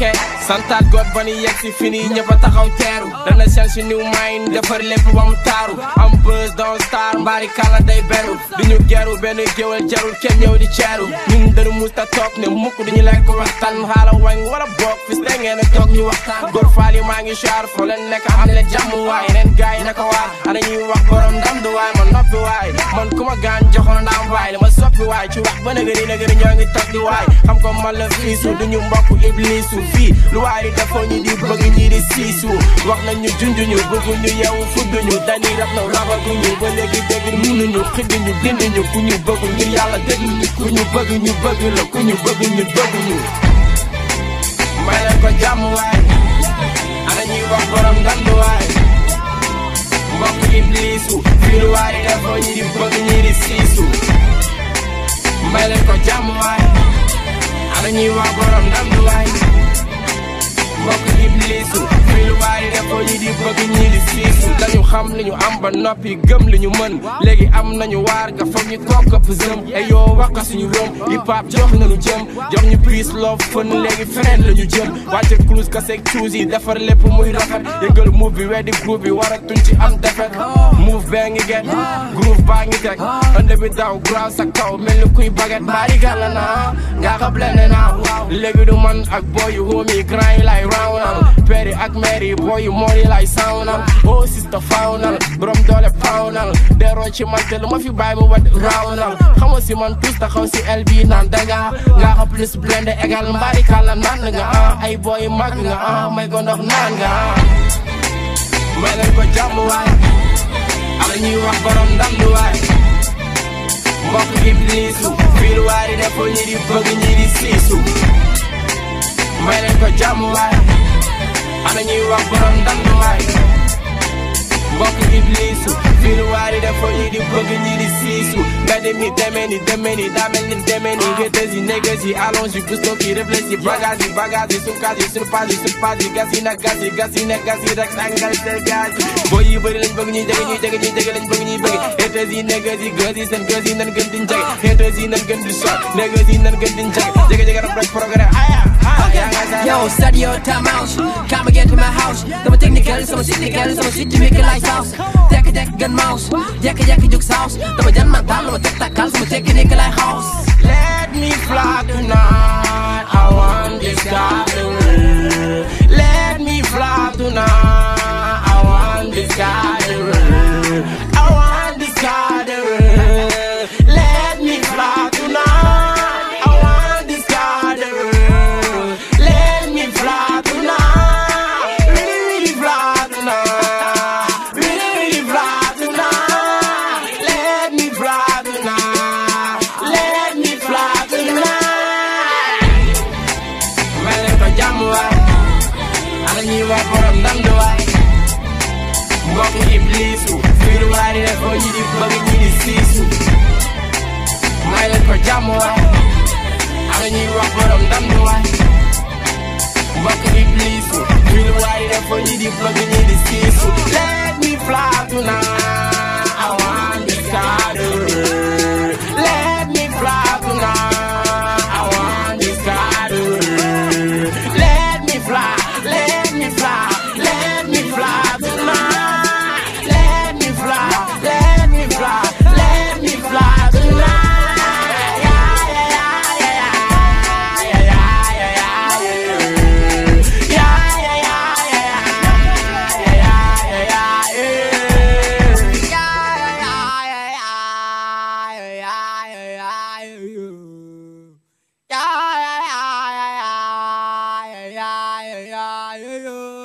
ok santaat god ba ni yegg si fini ñëpp a taxaw teeru dana seen si new mind defar lépp ba mu taaru am buzz doon star mbaari kala day beru du ñu geru benn géwél jarul kenn ñëw di ceeru ñun dëru musta toog ne mukk duñu lekk waxtaan xaala wañ wala boog fis da ngeen a toog ñu waxtaan góor faal yi maa ngi char foo leen nekk am leen jàmm waay yeneen gaay yi naka waa ana ñuy wax borom ndam du waay man noppi waay man ku ma gaan joxoon ndam waay dama soppi waay ci wax ba nëgëri nëgëri ñoo ngi toog di waay xam ko man la fiisu duñu mbokk iblisu fii lu waay di defoo ñi di bëgg ñi di siisu wax nañu junjuñu bëgguñu yeewu fudduñu dañuy rab na rabaguñu ba léegi dégg mënuñu xiddiñu dindiñu ku ñu bëgg ngir yàlla dégluñu ku ñu bëgg ñu bëgg la ku ñu bëgg ñu bëgguñu may leen ko jàmm waay ana ñuy wax borom ndandu waay mbokk iblisu fii lu waay di defoo ñi di bëgg ñi di siisu may leen ko jàmm waay ana ñuy wax borom ndandu waay mbokk iblisu fii lu waay di defoo ñi di bëgg ñi di siisu dañu xam li ñu am ba noppi gëm li ñu mën léegi am nañu waar nga foog ñu toog këpp zëm ay yoo wax ka suñu rëm hip hop jox nañu jëm jox ñu peace love fën léegi feneen la ñu jëm wàcce cruise ka seeg cuus yi defar lépp muy rafet yëngal move bi weddi groupe bi waratuñ ci am defet move bee ngi get groove baa ngi teg ënd bi daw graw sa kaw mel ni kuy baguette mbaari gàlla naa nga xam blende naa léegi du man ak boy yu homie grand yi lay rawnal peri ak mère yi boy yu moor yi lay sawnal oh sista fawnal borom doole pawnal deroo ci man te lu ma fi bàyyi mu wat rawnal xama si man tous taxaw si el bi naan danga nga xam plus blende égal mbaari kàlla naan nga ah ay boy mag nga ah may ko ndox naan nga ah may leen ko jàmm waay ala ñuy wax borom ndam du waay mbokk iblisu fii lu waay di defoo ñi di bëgg ñi di siisu may leen ko jàmm waay ana ñuy wax borom ndam du waay mbokk iblisu fii lu waay di defoo ñi di bëgg ñi di siisu mbedd mi demee ni demee ni daa mel ni demee ni gétës yi négas yi allonge yi gusto ki réfléchi bagage yi bagage yi sukaas yi suñu paas yi suñu paas yi gas yi nag gas yi gas yi nag gas yi rek tàngal seen gaz yi booy yi bëri lañ bëgg ñuy jege ñuy jege ñuy jege lañ bëgg ñuy bëgg gétës yi négas yi gës yi seen gës yi nan gën di jege gétës yi nan gën di sot négas yi nan gën di jege jege jege rek rek programme aya Yo, study your time out. Come again to my house. Sama technical, sama cynical, sama city make a light house. Dek dek gun mouse, dek dek juk house. Dama jan mental, dama tek takal, sama technical light house. Let me fly tonight. I want this sky to rule. Let me fly tonight. I want this sky to rule. I want this sky to rule. Let me fly tonight. I want this sky to rule. Let me fly tonight. Really, really fly tonight. Really, really fly tonight. Let me fly tonight. Let me fly tonight. May leen ko jàmm waay. Ana ñuy wax borom ndam du waay. Mbokk iblisu. Fii lu waay di def ñi di bëgg ñi di siisu. May leen ko jàmm waay. Ana ñuy wax borom ndam du waay. Mbokk iblisu. Fii lu waay di def ñi di bëgg ñi di siisu. Let me fly tonight. I want this sky to rule. Let me fly tonight. I want this sky to rule. Let me fly. Let me fly. Let me fly tonight. Let me fly. Let me fly. Let me fly tonight. Yeah, yeah, yeah, yeah, yeah, yeah, yeah, yeah, yeah, yeah. Yeah, yeah, yeah, yeah, yeah, yeah, yeah, yeah, yeah, yeah. Yeah, yeah, yeah, yeah, yeah, yeah, yeah, yeah, yeah.